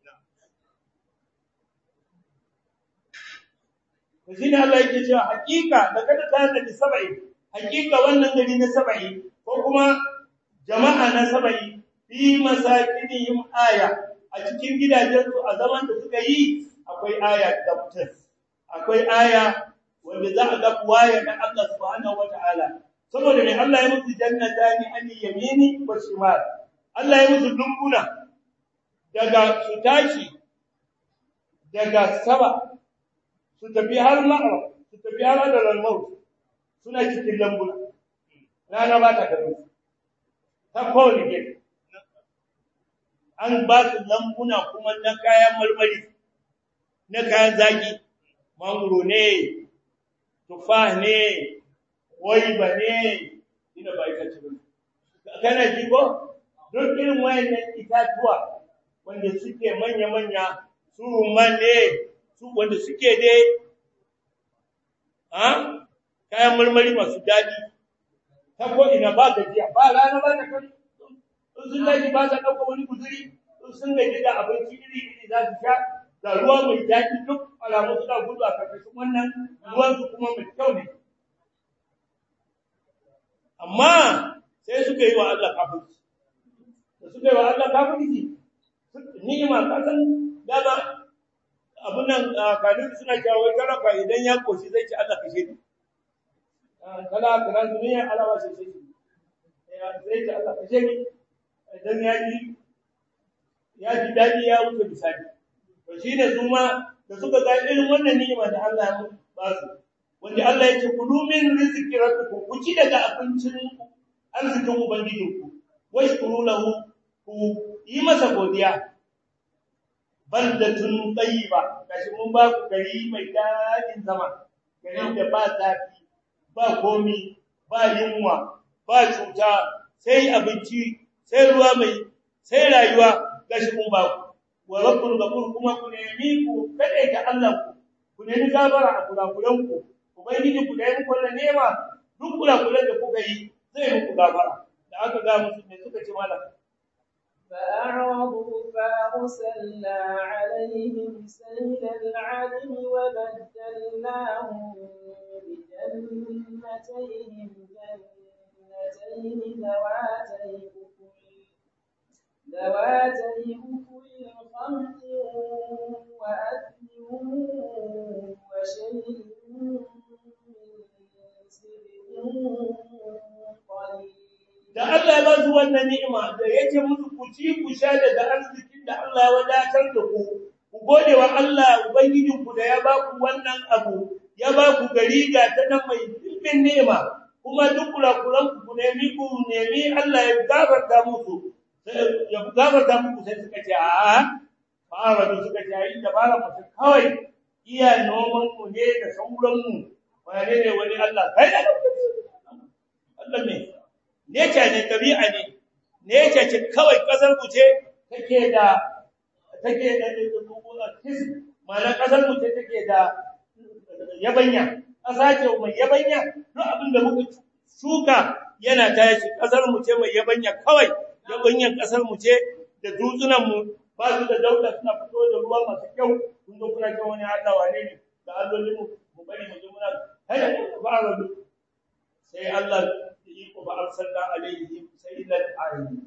[SPEAKER 1] to shine Allah yake cewa hakika da kada ta da sabai hakika wannan gari na sabai ko kuma jama'a na sabai fi masakinihim aya a cikin gidajensu a zaman da suka yi akwai aya da mutum akwai aya wanda za a ga waya da Allah subhanahu wataala saboda ne Allah ya musu jannatani an yamini wa shimal Allah ya musu dumbuna daga su tashi daga saba su tafi har ma'ara su tafi har da lalmau suna cikin lambuna rana ba ta gano ta kowane gari an ba su lambuna kuma na kayan marmari na kayan zaki mangoro ne tufa ne waiba ne ina ba ita ce kana ji ko duk irin wayannan itatuwa wanda suke manya-manya su rumman ne su wanda suke dai ha kayan marmari masu daɗi ta ko ina ba gajiya ba rana ba ta kai sun gaji ba ta ɗauka wani guzuri sun gaji da abinci iri-iri za su sha da ruwa mai daɗi duk alamu suna gudu a karkashin wannan ruwansu kuma mai kyau ne amma sai suka yi wa Allah kafirci da suka yi wa Allah kafirci ni'ima kasan dama abun nan kanin suna cewa wai talaka idan ya koshi zai ci Allah kashe ni kala kana duniya alawa sai sai zai ci Allah kashe ni idan ya ji ya ji dadi ya wuce bisani to shine su ma da suka ga irin wannan ni'ima da Allah ya ba su wanda Allah ya ce kulu min rizqi rabbikum ku ci daga abincin arzikin ubangijinku washkuru lahu ku yi masa godiya baldatun tayyiba kashi mun ba ku gari mai dadin zama garin da ba zafi ba komi ba yunwa ba cuta sai abinci sai ruwa mai sai rayuwa gashi mun ba ku wa rabbul ghafur kuma ku nemi ku kada ta Allah ku ku nemi gafara a kurakuran ku ubangiji ku da yi muku wannan nema duk kurakuran da kuka yi zai muku gafara da aka ga musu ne suka ce malam
[SPEAKER 2] فأعرضوا فأرسلنا عليهم سيل العلم وبدلناهم بجنتيهم جنتين ذواتي أكل ذواتي أكل خمط وأثل وشيء من سدر قليل
[SPEAKER 1] da Allah ya ba su wannan ni'ima da yake musu ku ci ku sha daga arzikin da Allah ya wadatar da ku ku gode wa Allah ubangijin ku da ya ba ku wannan abu ya ba ku gari ga ta nan mai dimbin ni'ima kuma duk kurakuran ku nemi ku nemi Allah ya gafarta musu ya gafarta muku sai suka ce a fara da suka ce ai dabara mu kawai iya noman mu ne da sauran mu wane ne wani Allah kai Allah ne nature ne tabi'a ne nature ce kawai kasar mu ce take da take da mana kasar mu ce take da yabanya kasa ce mai yabanya duk abin da muka shuka yana tashi kasar mu ce mai yabanya kawai yabanyan kasar mu ce da dutsunan mu ba su da dauda suna fito da ruwa masu kyau kun zo kuna cewa wani Allah wane ne da allolin mu mu bari mu ji muna hada ba sai Allah iko ba arsalna alaihim sayyidan ayyub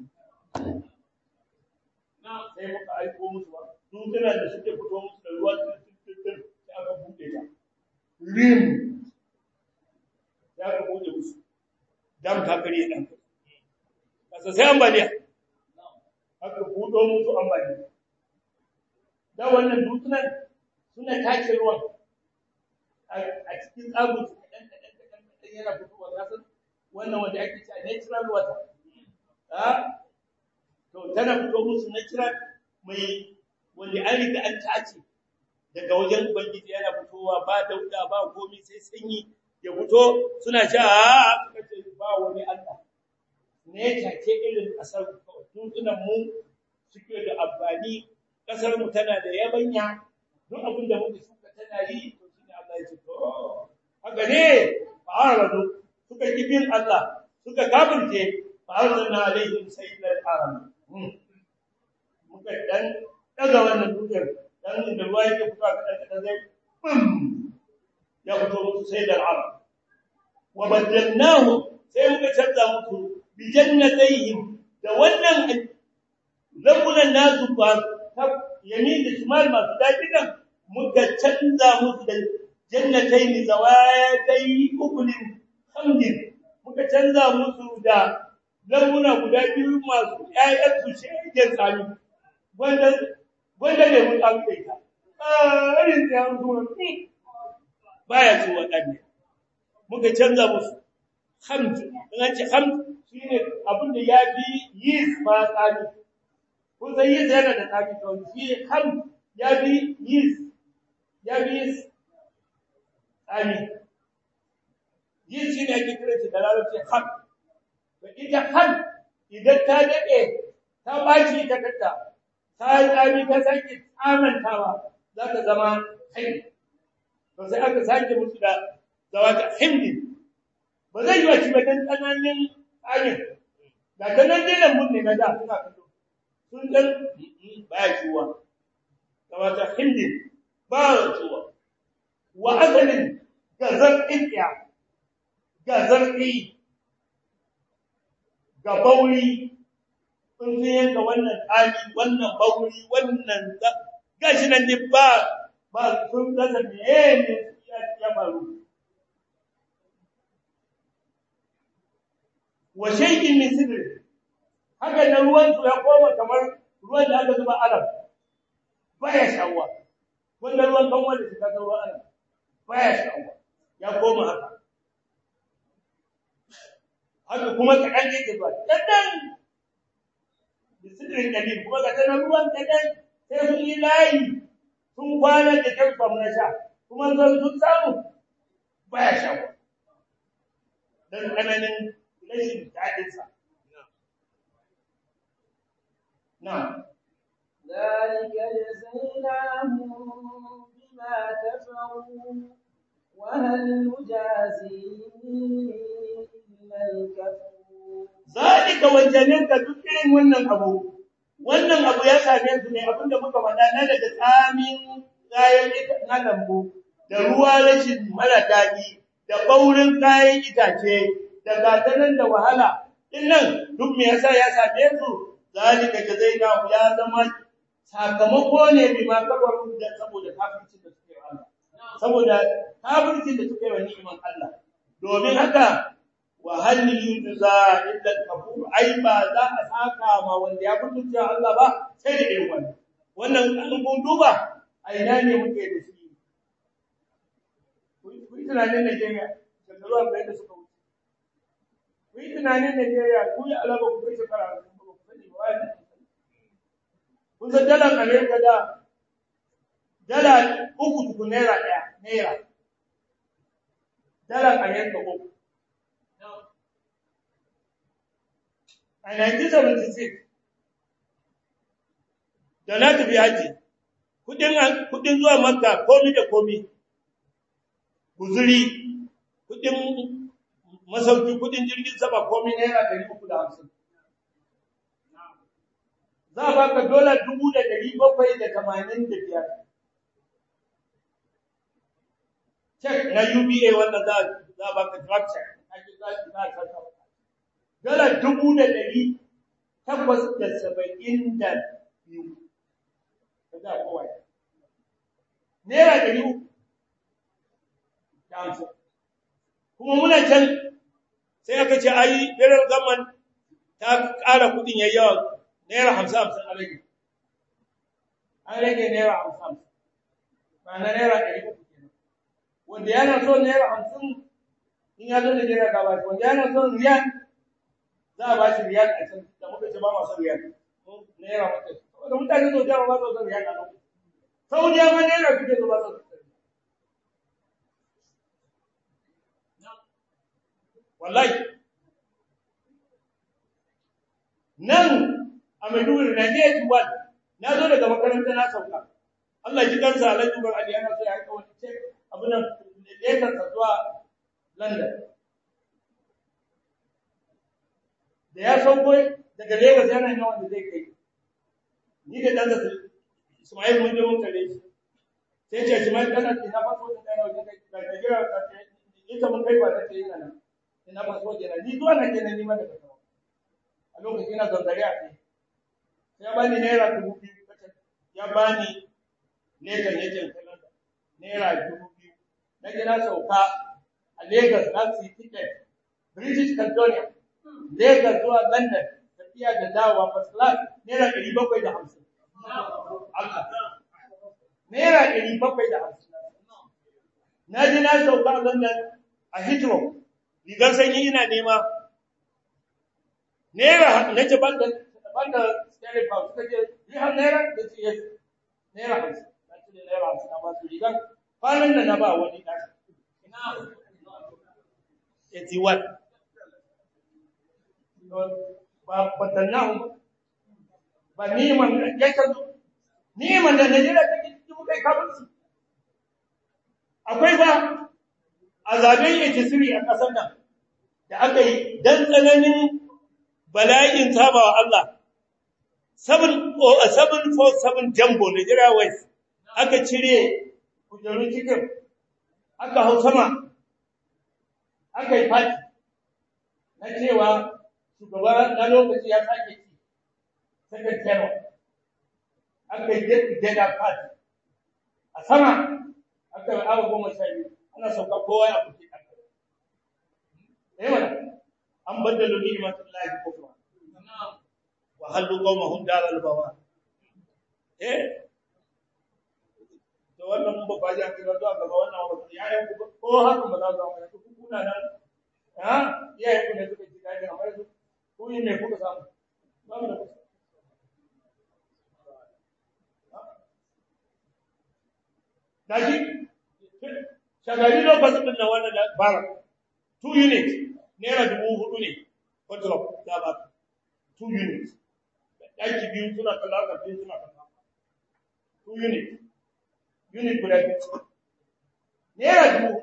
[SPEAKER 1] na sai muka aiko musu ba dukkan da suke fito musu da ruwa tuntun sai aka bude ta rim ya ka bude musu dam ta kare dan kasa sai ambaliya aka budo musu ambaliya da wannan dutsunan suna tace ruwan a cikin tsagun su kadan kadan kadan yana fitowa kasan wannan wanda ake cewa natural water ha to to tana fito musu na kira mai wanda an riga an tace daga wajen ubangiji yana fitowa ba dauda ba komai sai sanyi ya fito suna sha a suka ce ba wani Allah ne take irin kasar tuntunan mu suke da amfani kasar mu tana da yabanya duk abin da muka shuka tana yi to shine Allah ya ce to haka ne fa'aradu suka kibin Allah suka kafirce fa'aradna alaihim sayyidal haram muka dan daga wannan dukiyar dan da ruwa yake fita kadan kadan zai bum ya fito musu sayyidal haram wa badalnahu sai muka canza musu bi jannatayhim da wannan lambunan nasu ba ta yamin da shimal masu daɗi nan muka canza musu da jannatayn zawatai ukulin hamdin muka canza musu da lambuna guda biyu masu ƴaƴan su shegen tsami wanda wanda ne mun tsami da ita ah irin da an zuwa baya ci wadanne muka canza musu hamd in an ce hamd shine abin da ya fi yis ma tsami ko sai yis yana da tsami to shi hamd ya fi yis ya fi yis tsami yis shine ake kira shi da larabci hamd to ita hamd idan ta dade ta baci ta kanta ta tsami ta sake tsamantawa za ta zama kai to sai aka sake musu da zawata himdin ba zai yi wa ci bakan tsananin tsarin da ta nan dai mun ne na da suna kallo sun dan baya ciwa zawata himdin ba ciwa wa asalin gazar ikiya gazar ɗi ga bauri sun fi yanka wannan tsami wannan bauri wannan gashi nan ne ba ba sun rasa meye ne ya faru wa shay'in min sidr haka nan ruwan su ya koma kamar ruwan da aka zuba alam baya shawwa wannan ruwan kan wanda suka ga ruwan alam baya shawwa ya koma haka haka kuma kadan yake zuwa kadan bi sidrin kalil kuma ga tana ruwan kadan sai sun yi layi sun kwana da kyau na sha kuma zan sun samu baya shawwa dan kananin rashin daɗinsa. Na.
[SPEAKER 2] ذلك جزيناهم بما كفروا وهل نجازي إلا الكفور
[SPEAKER 1] ذلك wajanin ka duk irin wannan abu wannan abu ya same su ne abinda muka faɗa na daga tsamin kayan na lambu da ruwa rashin mara daɗi da baurin kayan itace da gatanan da wahala dinnan duk me yasa ya same su zalika jazainahu ya zama sakamako ne bi ma kabaru da saboda kafircin da suke Allah saboda kafircin da suke wa ni'iman Allah domin haka wa hal yujza illa al-kafur ai ba za a saka ma wanda ya kutunta Allah ba sai da irin wannan wannan an kun duba a ina ne muke da shi ku yi tunanin Najeriya da ruwan da suka wuce ku yi tunanin Najeriya ku yi alaba ku kai shekara ku sani ba wani kun san dalar Amerika da dala uku tukun naira ɗaya naira dalar Amerika uku a 1976 da na tafi haji kudin zuwa makka komi da komi guzuri kudin masauki kudin jirgin sama komi naira 350 za a baka dola 785 check na UBA wanda za a baka draft check dala dubu da ɗari takwas da saba'in da biyu ka za kowa ya naira ɗari uku da hamsin kuma muna can sai aka ce ayi federal government ta ƙara kuɗin yayi yawa naira hamsin hamsin a rage an rage naira hamsin hamsin ma'ana naira ɗari uku kenan wanda yana so naira hamsin in ya zo Najeriya ka ba shi wanda yana son riyal za a ba shi riyal a can da muka ce ba masu riyal mun naira muke saboda mutane sau da ba su da ya kana saudiya ma naira suke zuba su wallahi nan a Maiduguri na je Dubai na zo daga makaranta na sauka Allah ji kansa Alhaji Umar Ali yana so ya aika wani ce abin nan lekar sa zuwa London da ya sauko daga Lagos yana yin wanda zai kai ni da dan da Ismail mun je mun kare shi sai ce Ismail kana ina fa so da kana wajen kai da jira ka ce ita mun kai ba ta ce ina nan ina ba so jira ni zuwa nan kenan ni ma daga kawo a lokacin ina zanzare a kai ya bani naira dubu biyu ya bani lekan yajin kalanda naira dubu biyu na gina sauka a Lagos na su yi ticket British Caledonia Lagos zuwa London tafiya da dawowa first class naira ɗari bakwai da hamsin naira ɗari bakwai da hamsin na ji na sauka a London a Heathrow rigar sanyi ina nema naira na ce ban da banda stereo ba suka ce yi har naira da ce yes naira hamsin na ce da naira hamsin na ba su rigar kwanan da na ba wani ɗan eighty one ba batannahu ba niman ya ka zo niman da Najeriya take ciki muka yi kafirci akwai ba a zaben 83 a ƙasar nan da aka yi dan tsananin bala'in sabawa Allah 747 Jambo Nigeria West aka cire kujerun cikin aka hau sama aka yi fati na cewa shugaba na lokaci ya sake ci second term aka yi jada fati a sama aka yi awa goma sha biyu ana sauka kowa ya fuke ɗan ɗaya mana an baddalo ni'imatullahi kufra wa hallu qawmahum daral bawa eh to wannan mun ba ji an kira zuwa gaba wannan ba ya yi ko haka ba za su amma ku kuna nan ha ya yi kuna suka ji dadi amma su ku yi me kuka samu ba mu da kusa daji shagari lokacin din nan wannan bara two units naira dubu hudu ne control da ba two units ɗaki biyu suna kalla ka biyu suna kalla two units unit guda biyu naira dubu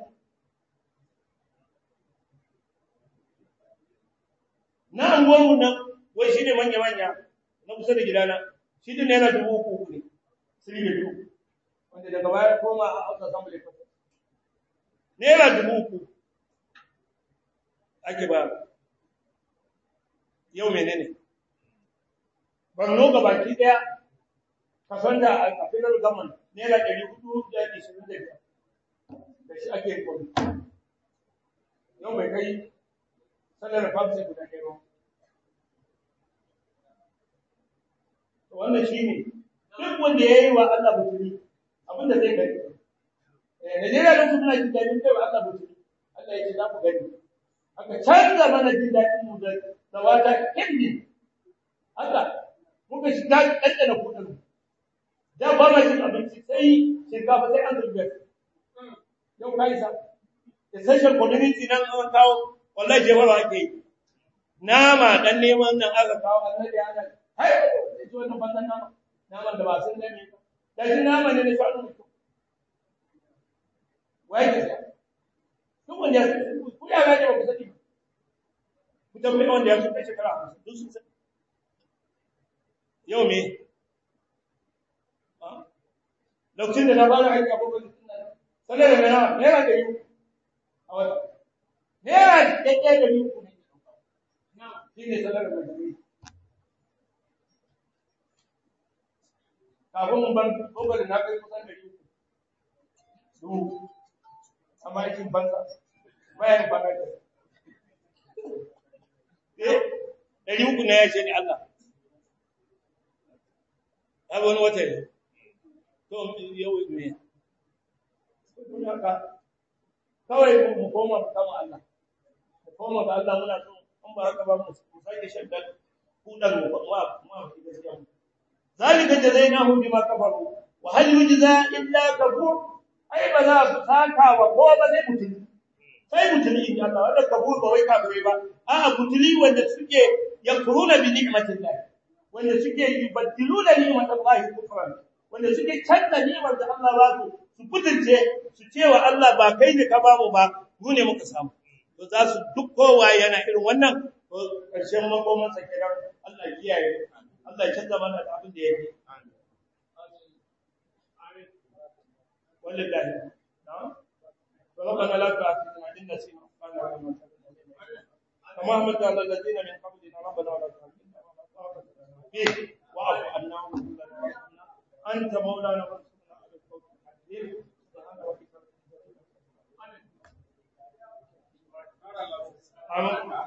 [SPEAKER 1] na anguwanmu nan wai shi ne manya-manya na kusa da gidana shi ne naira dubu uku uku ne three bedroom wanda daga baya koma a aka samu da kafa naira dubu uku ake ba yau menene Borno ga baki daya kason da a federal government naira ɗari hudu da ishirin da biyar da shi ake kwami yau bai kai sanar famsa guda ɗaya ba wannan shi ne duk wanda ya yi wa Allah butuli abinda zai gani Najeriya don su suna jin daɗin kai wa Allah butuli Allah ya ce za ku gani aka canza mana jin daɗin mu da zawata hindi haka muka shiga ɗanɗana kuɗin da ba ma cin abinci sai shinkafa sai an zurbe yau ka isa essential community nan an kawo wallahi jewarwa ake yi nama dan neman nan aka kawo annabi ana hai sai ji wannan bandan nama naman da ba sun dame ba da shi nama ne na shanu mutum wai ka sha duk wanda ya ku ya gaje ba ku sani ba ku tambaye wanda ya kai shekara hamsin duk sun sani yau me lokacin da na fara aiki a babban sanar da naira naira da yi a wata naira ɗaya da yi uku ne shi ne sanar da yi kafin mun ban babban da na kai kusan da yi uku duhu amma aikin banza bayan bana da eh ɗari uku na ya ce ni Allah abu wani wata ne to yau ne kun haka kawai mu koma mu kama Allah mu koma ga Allah muna so in ba haka ba mu sake shaddan kudan mu ma ma gaskiya zalika jazainahum bima kafaru wa hal yujza illa kafur ai ba za su saka wa ko ba sai mutuli sai mutuli in Allah wanda kafur ba wai kafirai ba a'a mutuli wanda suke yakuruna bi ni'matillah wanda suke yubaddiluna ni'matallahi kufran wanda suke canza ni'mar da Allah ba su su kutunce su cewa Allah ba kai ne ka bamu ba mu ne muka samu to za su duk kowa yana irin wannan to karshen makoman sa kiran Allah kiyaye Allah ya canza mana da abin da yake wallahi na'am to rabbana la tu'akhidhna in nasina كما همت على الذين من قبلنا ربنا ولا تحملنا فيه واعف عنا انت مولانا فانصرنا على القوم الكافرين سبحان ربك رب العزه عما يصفون